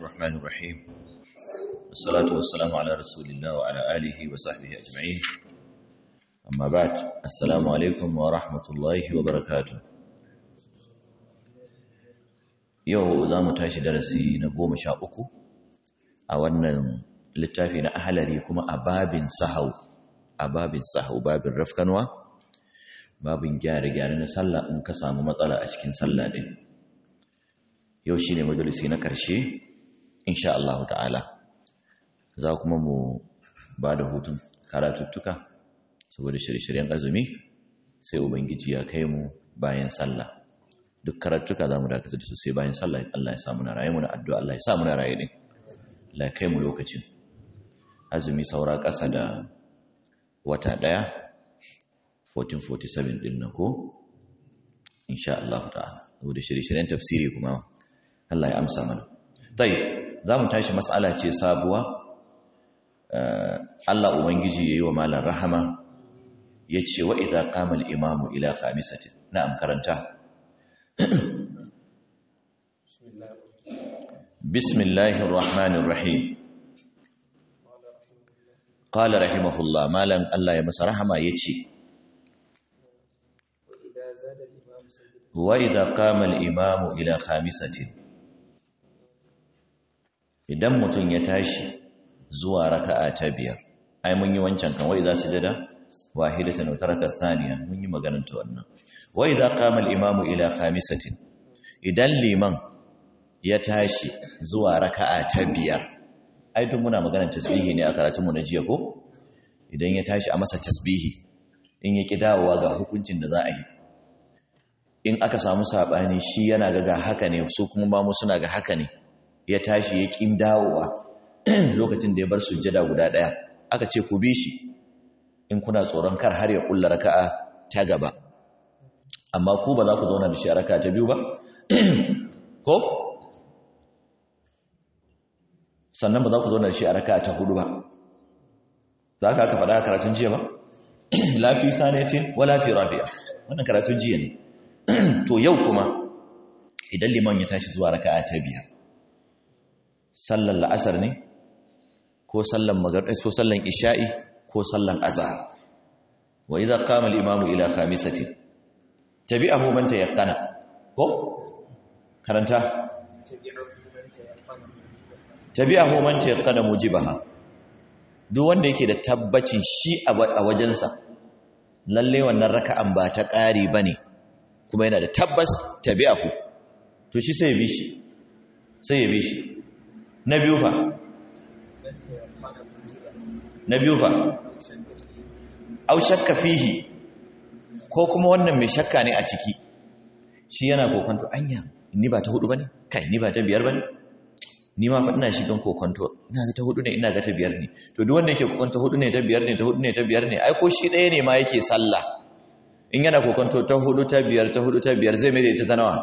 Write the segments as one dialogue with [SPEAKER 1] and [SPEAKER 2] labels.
[SPEAKER 1] الرحمن الرحيم والصلاة والسلام على رسول الله وعلى آله وصحبه أجمعين أما بعد السلام عليكم ورحمة الله وبركاته yau za mu tashi darasi na goma sha uku a wannan littafi na ahalari kuma a babin sahau a babin sahau babin rafkanwa babin gyare-gyare na sallah in ka samu matsala a cikin sallah ɗin yau shi ne majalisi na ƙarshe insha Allah ta'ala za kuma mu ba da hutun karatuttuka saboda shirye-shiryen azumi sai ubangiji ya kai mu bayan sallah duk karatuka za mu dakatar da su sai bayan sallah Allah ya samu na raye mu na addu'a Allah ya samu na raye din Allah ya kai mu lokacin azumi saura ƙasa da wata ɗaya 1447 din nan ko insha Allah ta'ala saboda shirye-shiryen tafsiri kuma Allah ya amsa mana tayi za mu tashi mas'ala ce sabuwa Allah ubangiji yayi wa malam rahama yace wa idza qama al-imamu ila khamisatin na'am karanta بسم الله الرحمن الرحيم قال رحمه الله مالن الله يا masa rahama yace wa idha qama al-imam ila khamisatin idan mutun ya tashi zuwa raka'a ta biyar ai mun yi wancan kan wa idha sujada wahidatan wa taraka thaniya mun yi maganar ta wannan wa idha qama al-imam ila khamisatin idan liman ya tashi zuwa raka'a ta biyar ai duk muna maganar tasbihi ne a karatunmu na jiya ko idan ya tashi a masa tasbihi in ya ki dawowa ga hukuncin da za a yi in aka samu sabani shi yana ga ga haka ne su kuma mamu suna ga haka ne ya tashi ya ki dawowa lokacin da ya bar sujjada guda daya aka ce ku bi shi in kuna tsoron kar har ya kulla raka'a ta gaba amma ku ba za ku zauna da shi a raka'a ta biyu ba ko sannan ba za ku zauna da shi a raka ta hudu ba za ka aka faɗa karatun jiya ba lafi sanatin wa lafi rabi'a wannan karatun jiya ne to yau kuma idan liman ya tashi zuwa raka ta biyar sallan la'asar ne ko sallan magarɗais ko sallan isha'i ko sallan azhar wa idza qama al-imamu ila khamisatin tabi'ahu man tayaqqana ko karanta tabi'ahu man tayaqqana mujibaha duk wanda yake da tabbacin shi a wajensa lalle wannan raka'an ba ta ƙari bane kuma yana da tabbas tabi'ahu to shi sai ya bi shi sai ya bi shi na biyu fa na biyu fa au shakka fihi ko kuma wannan mai shakka ne a ciki shi yana kokonto anya ni ba ta hudu bane kai ni ba ta biyar bane ni ma ina shigan kokonto ina ga ta hudu ne ina ga ta biyar ne to duk wanda yake kokonto hudu ne ta biyar ne ta hudu ne ta biyar ne ai ko shi ɗaya ne ma yake sallah in yana kokonto ta hudu ta biyar ta hudu ta biyar zai mai da ita ta nawa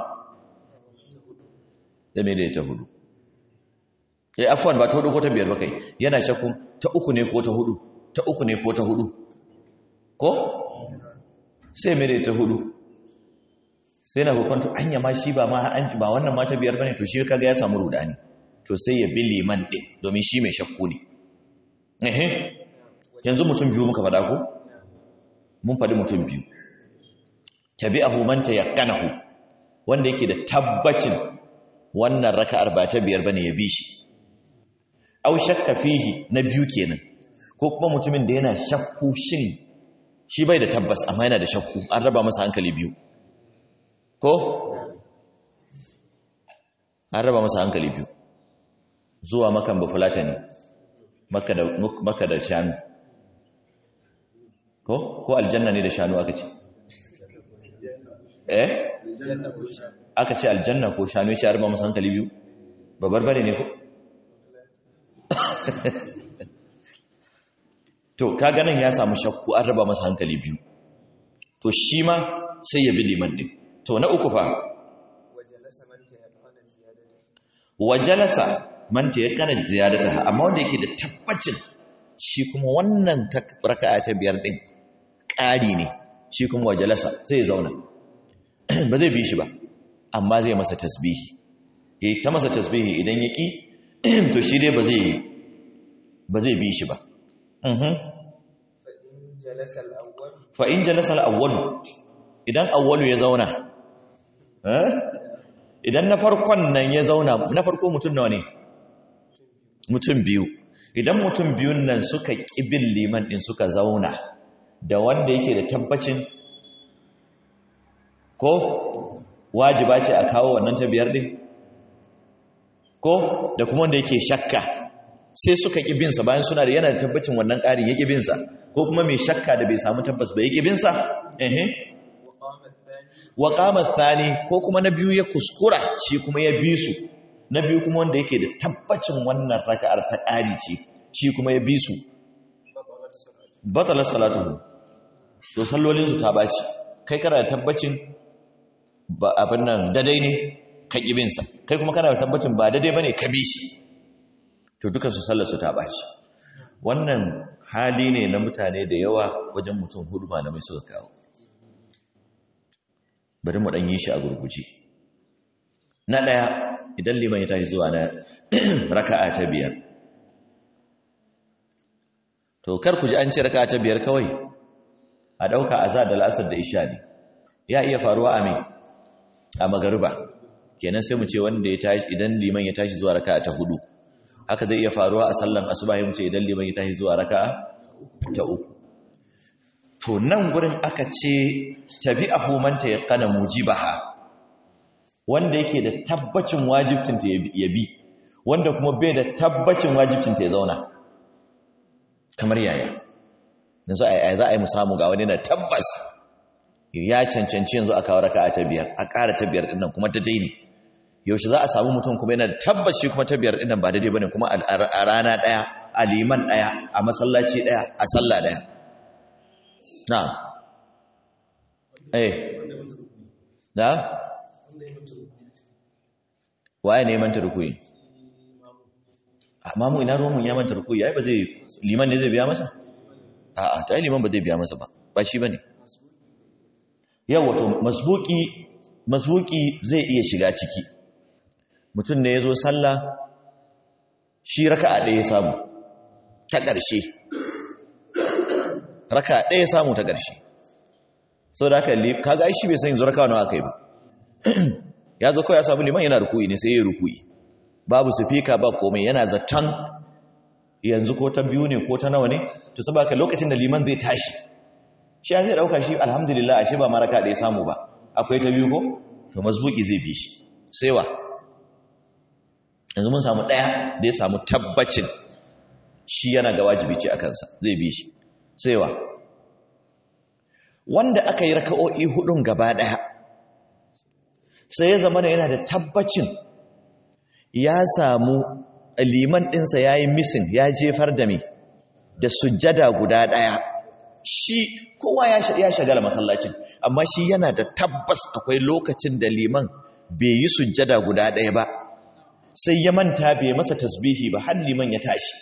[SPEAKER 1] zai mai da ita hudu eh afwan ba ta hudu ko ta biyar ba kai yana shakku ta uku ne ko ta hudu ta uku ne ko ta hudu ko sai mai da ita hudu sai na kokonto anya ma shi ba ma an ba wannan ma ta biyar bane to shi kaga ya samu rudani to sai ya bi liman ɗin domin shi mai shakku ne ehe yanzu mutum biyu muka faɗa ko mun faɗi mutum biyu tabi'ahu man tayaqqanahu wanda yake da tabbacin wannan raka'ar ba ta biyar bane ya bi shi aw shakka fihi na biyu kenan ko kuma mutumin da yana shakku shin shi bai da tabbas amma yana da shakku an raba masa hankali biyu ko an raba masa hankali biyu zuwa makan bafulata ne maka da shanu ko ko aljanna ne da shanu aka ce eh aka ce aljanna ko shanu ya ce arba masu hankali biyu babbar bare ne ko to ka ganin ya samu shakku an raba masa hankali biyu to shi ma sai ya bi liman din to na uku fa wajalasa manta ya kana ziyadata amma wanda yake da tabbacin shi kuma wannan raka'a ta biyar din ƙari ne shi kuma wajalasa sai ya zauna ba zai bi shi ba amma zai masa tasbihi yayi ta masa tasbihi idan ya ki to shi dai ba zai ba zai bi shi ba fa in jalasa al-awwal idan awwalu ya zauna idan na farkon nan ya zauna na farko mutum nawa ne mutum biyu idan mutum biyun nan suka ƙibin liman ɗin suka zauna da wanda yake da tabbacin ko wajiba ce a kawo wannan ta biyar ɗin ko da kuma wanda yake shakka sai suka ƙibinsa bayan suna da yana da tabbacin wannan ƙarin ya ƙibinsa ko kuma mai shakka da bai samu tabbas ba ya ƙibinsa ehe wa qama thani ko kuma na biyu ya kuskura shi kuma ya bi su na biyu kuma wanda yake da tabbacin wannan raka'ar ta ƙari ce shi kuma ya bi su batalar salatu to sallolinsu ta baci kai kana da tabbacin ba abin nan dadai ne ka ƙibinsa kai kuma kana da tabbacin ba dadai ba ne ka bi shi to dukansu sallarsu ta baci wannan hali ne na mutane da yawa wajen mutum hudu malamai suka kawo bari mu ɗan yi shi a gurguje na ɗaya idan liman ya tashi zuwa na raka'a ta biyar to kar ku ji an ce raka'a ta biyar kawai a ɗauka azar da la'asar da isha ne ya iya faruwa a mai a magariba kenan sai mu ce wanda ya tashi idan liman ya tashi zuwa raka'a ta hudu haka zai iya faruwa a sallan asuba ya mu ce idan liman ya tashi zuwa raka'a ta uku to nan gurin aka ce tabi'ahu man tayaqqana mujibaha wanda yake da tabbacin wajibcinta ya bi wanda kuma bai da tabbacin wajibcinta ya zauna kamar yaya yanzu a za a yi mu samu ga wani na tabbas ya cancanci yanzu a kawo raka ta biyar a ƙara ta biyar ɗinnan kuma ta daini yaushe za a samu mutum kuma yana tabbaci kuma ta biyar ɗinnan ba daidai ba ne kuma a rana ɗaya a liman ɗaya a masallaci ɗaya a sallah ɗaya na eh da waye ne manta rukuyi amma mu ina ruwan ya manta rukuyi ai ba zai liman ne zai biya masa a'a ta liman ba zai biya masa ba ba shi bane yau wato masbuki masbuki zai iya shiga ciki mutum ne yazo sallah shi raka'a ɗaya ya samu ta ƙarshe raka'a ɗaya ya samu ta ƙarshe saboda haka kaga ai shi bai san yanzu raka'a nawa aka yi ba ya zo kawai ya samu liman yana rukuyi ne sai ya rukuyi babu sufika ba komai yana zaton yanzu ko ta biyu ne ko ta nawa ne to saboda lokacin da liman zai tashi shi zai dauka shi alhamdulillah ashe ba maraka da ya samu ba akwai ta biyu ko to mazbuki zai bi shi sai wa yanzu mun samu daya da ya samu tabbacin shi yana ga wajibi ce a kansa zai bi shi sai wa wanda aka yi raka'o'i hudun gaba daya sai ya zama yana da tabbacin ya samu liman ɗinsa ya yi misin ya jefar da me da sujjada guda ɗaya shi kowa ya shagala masallacin amma shi yana da tabbas akwai lokacin da liman bai yi sujjada guda ɗaya ba sai ya manta bai masa tasbihi ba har liman ya tashi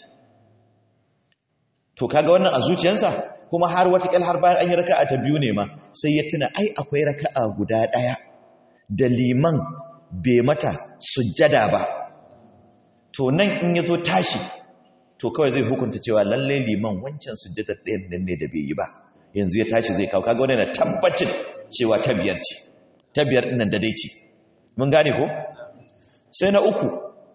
[SPEAKER 1] to kaga wannan a zuciyarsa kuma har watakil har bayan an yi raka'a ta biyu ne ma sai ya tuna ai akwai raka'a guda ɗaya da liman bai mata sujjada ba to nan in ya zo tashi to kawai zai hukunta cewa lalle liman wancan sujjadar ɗayan nan ne da bai yi ba yanzu ya tashi zai kawo kaga wani na tabbacin cewa ta biyar ce ta biyar ɗin nan da dai ce mun gane ko sai na uku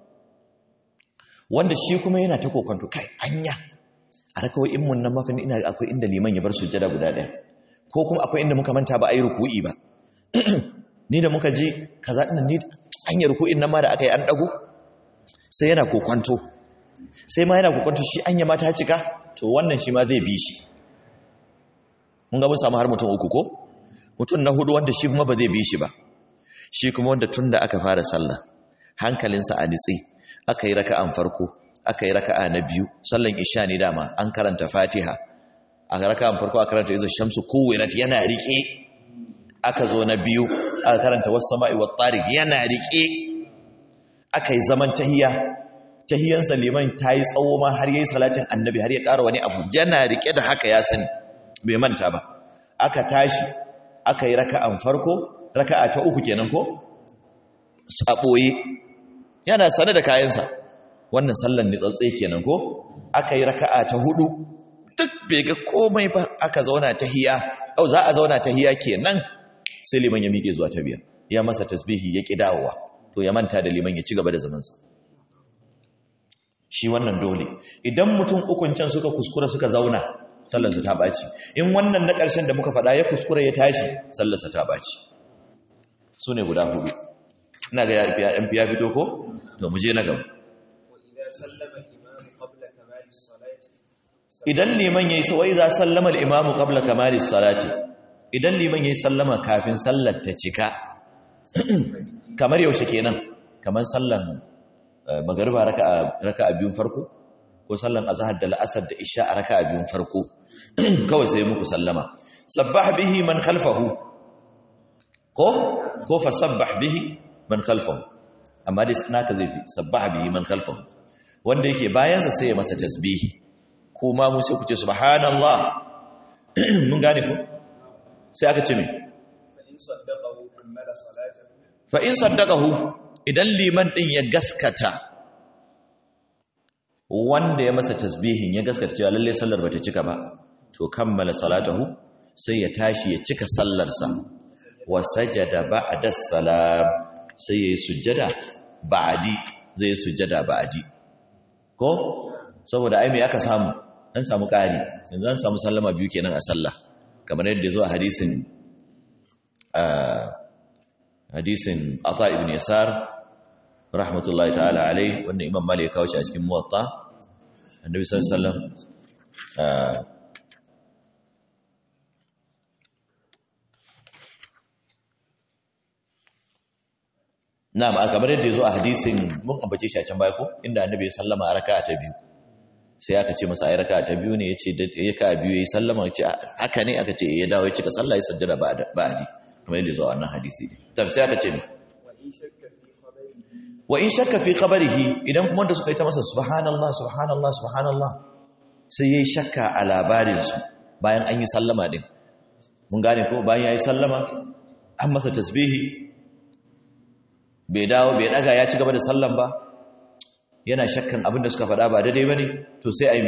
[SPEAKER 1] wanda shi kuma yana ta kokonto kai anya a rakawai in mun nan mafin ina akwai inda liman ya bar sujjada guda ɗaya ko kuma akwai inda muka manta ba a yi ruku'i ba ni da muka ji kaza ɗin ni hanyar ruku'in nan ma da aka yi an ɗago sai yana kokwanto sai ma yana kokwanto shi anya ma ta cika to wannan shi ma zai bi shi mun ga mun samu har mutum uku ko mutum na hudu wanda shi kuma ba zai bi shi ba shi kuma wanda tun da aka fara sallah hankalinsa a nitse aka yi raka'an farko aka yi raka'a na biyu sallan isha ne dama an karanta fatiha a raka'an farko aka karanta izo shamsu kuwirat yana rike aka zo na biyu aka karanta wasu sama'i wa tariq yana rike aka yi zaman tahiya tahiyansa liman ta yi tsawo ma har yi salatin annabi har ya ƙara wani abu yana rike da haka ya sani bai manta ba aka tashi aka yi raka'an farko raka'a ta uku kenan ko a ɓoye yana sane da kayansa wannan sallan ni tsatsai kenan ko aka yi raka'a ta hudu duk bai ga komai ba aka zauna ta hiya au za a zauna ta hiya kenan sai liman ya miƙe zuwa ta biyar ya masa tasbihi ya ƙi dawowa to ya manta da liman ya ci gaba da zamansa shi wannan dole idan mutum ukun can suka kuskura suka zauna sallarsa ta ɓaci in wannan na ƙarshen da muka faɗa ya kuskura ya tashi sallarsa ta ɓaci su ne guda hudu ina ga yan fiya fito ko to mu je na gaba idan liman yayi sai za sallama al-imamu qabla kamali salati idan liman yayi sallama kafin sallar ta cika kamar yaushe kenan kamar sallan magariba raka'a raka'a biyun farko ko sallan azhar da la'asar da isha a raka'a biyun farko kawai sai muku sallama sabbah bihi man khalfahu ko ko fa sabbah bihi man khalfahu amma dai naka zai fi sabbah bihi man khalfahu wanda yake bayansa sai ya masa tasbihi kuma mu sai ku ce subhanallah mun gane ko sai aka ce me fa in saddaqahu idan liman din ya gaskata wanda ya masa tasbihin ya gaskata cewa lalle sallar bata cika ba to kammala salatahu sai ya tashi ya cika sallarsa wa sajada ba'da salam sai yayi sujjada ba'di zai sujjada ba'di ko saboda ai me aka samu an samu ƙari yanzu an samu sallama biyu kenan a sallah kamar yadda zo a hadisin hadisin ata ibn yasar rahmatullahi ta'ala alai wanda imam malik ya kawo shi a cikin muwatta annabi sallallahu alaihi wasallam na'am kamar yadda yazo a hadisin mun ambace shi a can baya ko inda annabi ya sallama a raka'a ta biyu sai aka ce masa ai raka'a ta biyu ne yace ya ka biyu yayi sallama yace haka ne aka ce ya dawo ya cika sallah ya sajjada ba'di kamar yadda yazo a wannan hadisi tam sai aka ce ne wa in shakka fi khabarihi idan kuma da suka yi ta masa subhanallah subhanallah subhanallah sai yayi shakka a labarin su bayan an yi sallama din mun gane ko bayan yayi sallama an masa tasbihi bai dawo bai daga ya ci gaba da sallan ba yana shakkan abin da suka faɗa ba daidai bane to sai ai me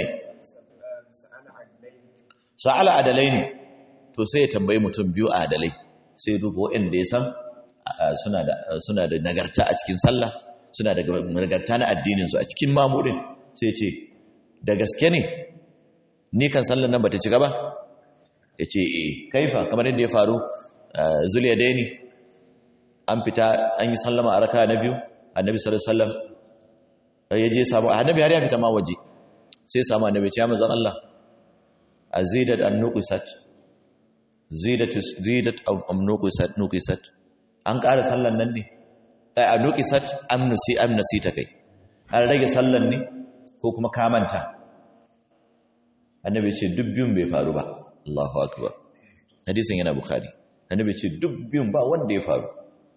[SPEAKER 1] sa'ala adalai ne to sai ya tambayi mutum biyu adalai sai duba waɗanda ya san suna da suna da nagarta a cikin sallah suna da nagarta na addinin su a cikin mamudin sai ce da gaske ne ni kan sallan nan bata cika ba yace eh kaifa kamar yadda ya faru zuliya dai ne an fita an yi sallama a raka na biyu annabi sallallahu alaihi wasallam ya je samu annabi har ya fita ma waje sai samu annabi ya manzon Allah azidat an nuqisat zidat zidat am nuqisat nuqisat an ƙara sallan nan ne ai a nuqisat am nusi am nasi ta kai an rage sallan ne ko kuma ka manta annabi ce duk biyun bai faru ba Allahu akbar hadisin yana bukhari annabi ce duk biyun ba wanda ya faru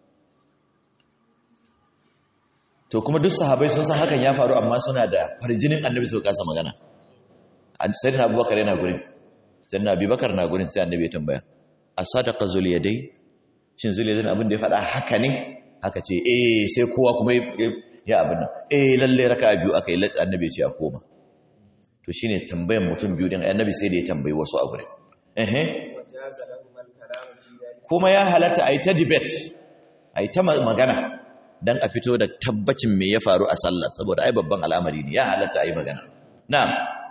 [SPEAKER 1] to kuma duk sahabai sun san hakan ya faru amma suna da farjinin annabi su kasa magana sai na abubakar yana gurin sai na abubakar na gurin sai annabi ya tambaya a sadaka zuliyadai shin zuliyadai abin da ya faɗa haka ne haka ce eh sai kowa kuma ya abin nan eh lalle raka biyu aka yi annabi ya ce a koma to shine tambayan mutum biyu din annabi sai da ya tambayi wasu a gurin eh kuma ya halatta a yi ta debate a yi ta magana don a fito da tabbacin me ya faru a sallar saboda ai babban al'amari ne ya halatta a yi magana na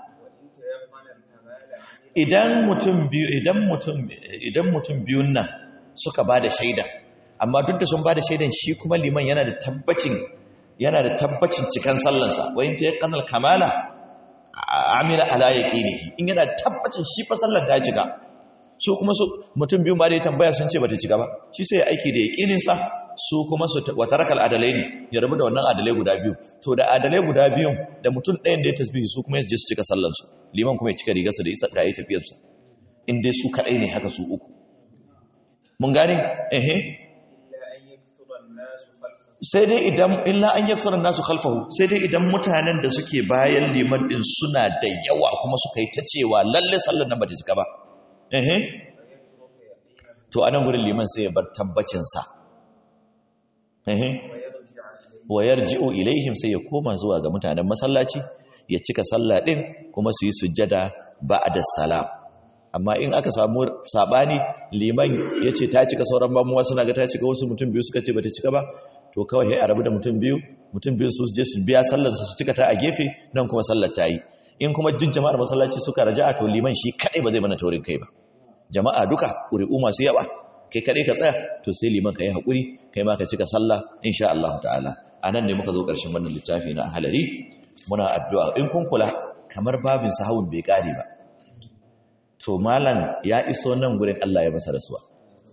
[SPEAKER 1] idan mutum biyu idan mutum idan mutum biyun nan suka ba da shaida amma duk da sun ba da shaidan shi kuma liman yana da tabbacin yana da tabbacin cikan sallansa wa in ta yakanal kamala amila ala yaqinihi in yana da tabbacin shi fa sallar ta cika su kuma su mutum biyu ma da ya tambaya sun ce bata cika ba shi sai ya aiki da yaqinin sa su kuma su watarakal adalai ne ya rabu da wannan adalai guda biyu to da adalai guda biyun da mutum ɗayan da ya tasbihi su kuma ya je su cika sallansu liman kuma ya cika rigarsa da isa ga yi tafiyarsa in dai su kaɗai ne haka su uku mun gane ehe sai dai idan illa an yaksura nasu khalfahu sai dai idan mutanen da suke bayan liman din suna da yawa kuma suka yi ta cewa lalle sallar nan ba ta cika ba ehe to anan gurin liman sai ya bar tabbacin sa wa yarji'u ilaihim sai ya koma zuwa ga mutanen masallaci ya cika sallah din kuma su yi sujjada ba'da salam amma in aka samu sabani liman yace ta cika sauran mamuwa suna ga ta cika wasu mutum biyu suka ce bata cika ba to kawai sai a rabu da mutum biyu mutum biyu su je su biya sallar su cika ta a gefe nan kuma sallar ta yi in kuma jin jama'ar masallaci suka raja'a to liman shi kadai ba zai mana taurin kai ba jama'a duka ƙuri'u masu yawa kai kadai ka tsaya to sai liman ka yi haƙuri kai ma ka cika sallah insha Allah ta'ala a nan ne muka zo ƙarshen wannan littafi na halari muna addu'a in kun kula kamar babin sahawun bai ƙare ba to malam ya iso nan gurin Allah ya masa rasuwa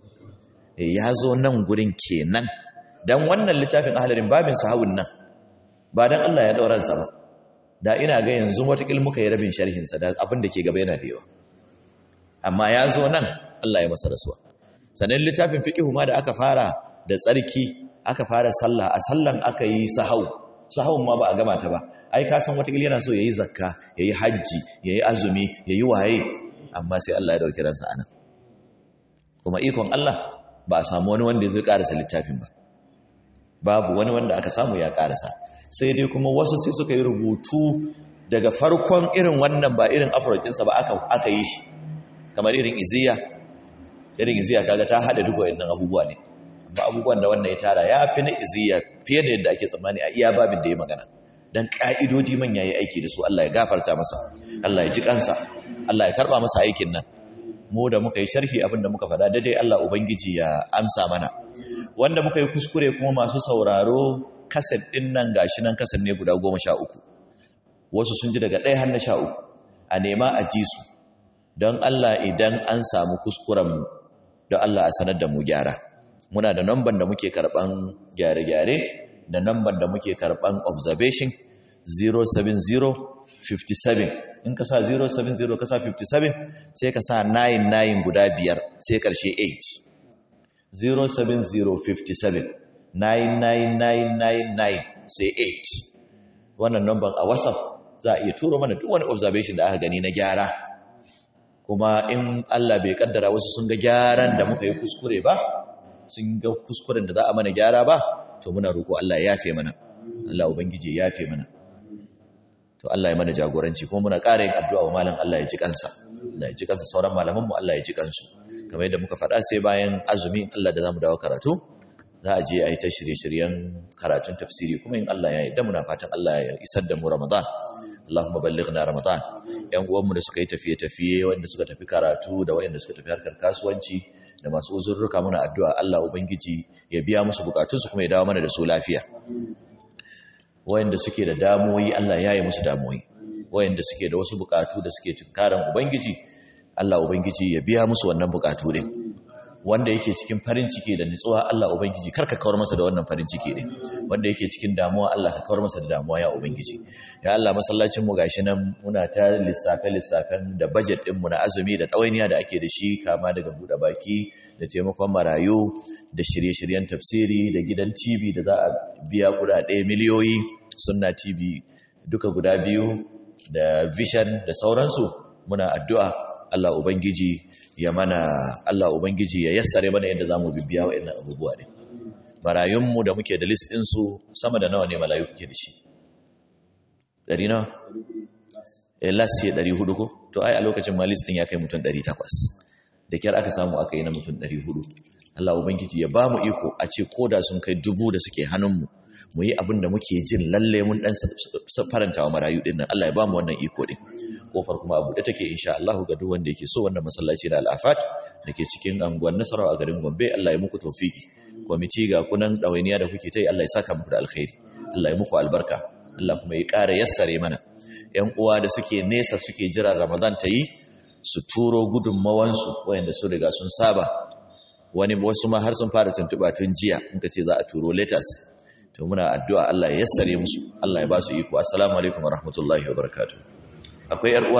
[SPEAKER 1] ya zo nan gurin kenan dan wannan littafin halarin babin sahawun nan ba dan Allah ya dauransa ba da ina ga yanzu watakil muka yi rabin sharhinsa da abin da ke gaba yana da yawa amma ya zo nan Allah ya masa rasuwa sannan littafin fiqihu ma da aka fara da tsarki aka fara sallah a sallan aka yi sahau sahawun ma ba a gama ta ba ai ka san watakil yana so yayi zakka yayi haji yayi azumi yayi waye amma sai Allah ya dauki ransa anan kuma ikon Allah ba a samu wani wanda zai karasa littafin ba babu wani wanda aka samu ya karasa sai dai kuma wasu sai suka yi rubutu daga farkon irin wannan ba irin afrokinsa ba aka yi shi kamar irin iziya irin iziya kaga ta hada duk wayannan abubuwa ne amma abubuwan da wannan ya tara ya fi na iziya fiye da yadda ake tsammani a iya babin da ya magana dan ka'idodi man yayi aiki da su Allah ya gafarta masa Allah ya ji kansa Allah ya karba masa aikin nan mu da muka yi sharhi abin da muka faɗa daidai Allah ubangiji ya amsa mana wanda muka yi kuskure kuma masu sauraro kaset ɗin nan gashi nan kaset ne guda goma sha uku wasu sun ji daga ɗaya har na sha uku a nema a ji su don Allah idan an samu kuskuren don Allah a sanar da mu gyara muna da namban da muke karɓan gyare-gyare da namban da muke karɓan observation 07057 in ka sa 070 ka sa 57 sai ka sa 99 guda biyar sai ƙarshe 8 07057 99999 sai 8 wannan number a whatsapp za a iya turo mana duk wani observation da aka gani na gyara kuma in Allah bai kaddara wasu sun ga gyaran da muka yi kuskure ba sun ga kuskuren da za a mana gyara ba to muna roƙo Allah ya yafe mana Allah ubangiji ya yafe mana to Allah ya mana jagoranci kuma muna ƙara yin addu'a wa malam Allah ya ji kansa Allah ya ji kansa sauran malaman mu Allah ya ji kansu kamar yadda muka faɗa sai bayan azumi Allah da zamu dawo karatu za a je a yi ta shirye-shiryen karatun tafsiri kuma in Allah ya yi da muna fatan Allah ya isar da mu Ramadan Allahumma ballighna Ramadan yan uwanmu da suka yi tafiye-tafiye wanda suka tafi karatu da wayanda suka tafi harkar kasuwanci da masu uzurruka muna addu'a Allah ubangiji ya biya musu bukatunsu kuma ya dawo mana da su lafiya wayanda suke da damuwoyi Allah ya yi musu damuwoyi wayanda suke da wasu bukatu da suke tunkaran ubangiji Allah ubangiji ya biya musu wannan bukatu din wanda yake cikin farin ciki da nutsuwa Allah ubangiji karka kawar masa da wannan farin ciki din wanda yake cikin damuwa Allah ka kawar masa da damuwa ya ubangiji ya Allah masallacin mu gashi nan muna ta lissafe lissafen da budget din mu na azumi da tsawainiya da ake da shi kama daga bude baki da taimakon marayu da shirye-shiryen tafsiri da gidan TV da za a biya kudade miliyoyi sunna TV duka guda biyu da vision da sauransu muna addu'a Allah Ubangiji ya mana Allah Ubangiji ya yassare mana yadda zamu bibiya waɗannan abubuwa ne marayunmu da muke da list din su sama da nawa ne malayu kuke da shi Ɗari nawa eh last year 400 ko to ai a lokacin ma list din ya kai mutum 800 da kyar aka samu aka yi na mutum 400 Allah Ubangiji ya ba mu iko a ce koda sun kai dubu da suke hannunmu mu yi abin da muke jin lalle mun dan faranta wa marayu din nan Allah ya ba mu wannan iko din kofar kuma abu da take insha Allah ga duk wanda yake so wannan masallaci da al'afat dake cikin anguwan Nasara a garin Gombe Allah ya muku tawfiki kwamiti ga kunan dawainiya da kuke ta yi Allah ya saka muku da alkhairi Allah ya muku albarka Allah kuma ya ƙara yassare mana ƴan uwa da suke nesa suke jira Ramadan ta yi su turo gudunmawansu wayanda su riga sun saba wani wasu ma har sun fara tuntuɓa tun jiya in ka ce za a turo letters to muna addu'a Allah ya yassare musu Allah ya ba su iko assalamu alaikum wa rahmatullahi wa barakatuh akwai yar uwa